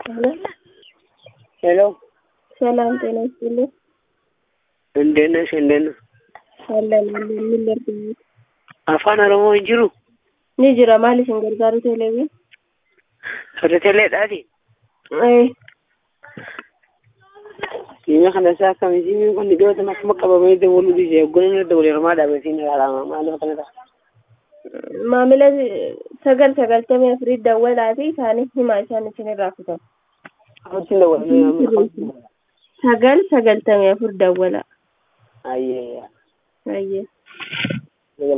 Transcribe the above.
ሄሎ ሰላም ጤና ይስጥልኝ። እንዴት ነሽ? እንዴት ነው? አለን አለን። ምን ላድርግ? afaan oromoo hin jiru Ni jira maal isin gargaaru teleeviin? soddateleedhaati Eh, siima kana isaa akkami siimiin kun dhiyootan akkuma qabamee dawwaluu dhiise hoggana irra dawwale hirmaa dhaabatiin ilaalama maaliif akkana ta'a maamila sagal sagaltamii afurii dawwalaa fi isaanii himaa isaan isin irraa kutan. Amutti dawwalee Sagal sagaltamii afur dawwala. ayyee Ayyee.